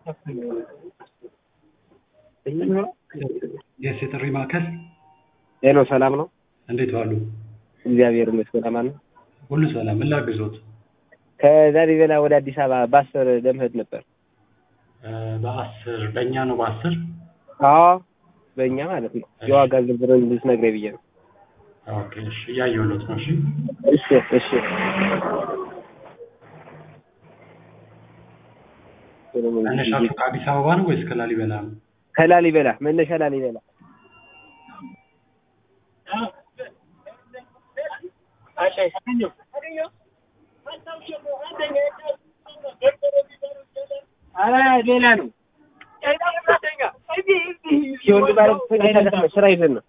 የስ የጥሪ ማዕከል ሄሎ ሰላም ነው? እንዴት ዋሉ? እግዚአብሔር ይመስገን አማን ነው። ሁሉ ሰላም። ምን ላግዞት? ከላሊበላ ወደ አዲስ አበባ በአስር ለመሄድ ነበር። እ በአስር በእኛ ነው በአስር አዎ በእኛ ማለት ነው። የዋጋ ዝርዝሩን ልትነግረኝ ብዬ ነው። ኦኬ እሺ፣ እያየሁሎት ነው። እሺ እሺ እሺ መነሻችሁ ከአዲስ አበባ ነው ወይስ ከላሊበላ ነው? ከላሊበላ መነሻ ላሊበላ ሌላ ነው። የወንድ ማለት ስራ ይዘን ነው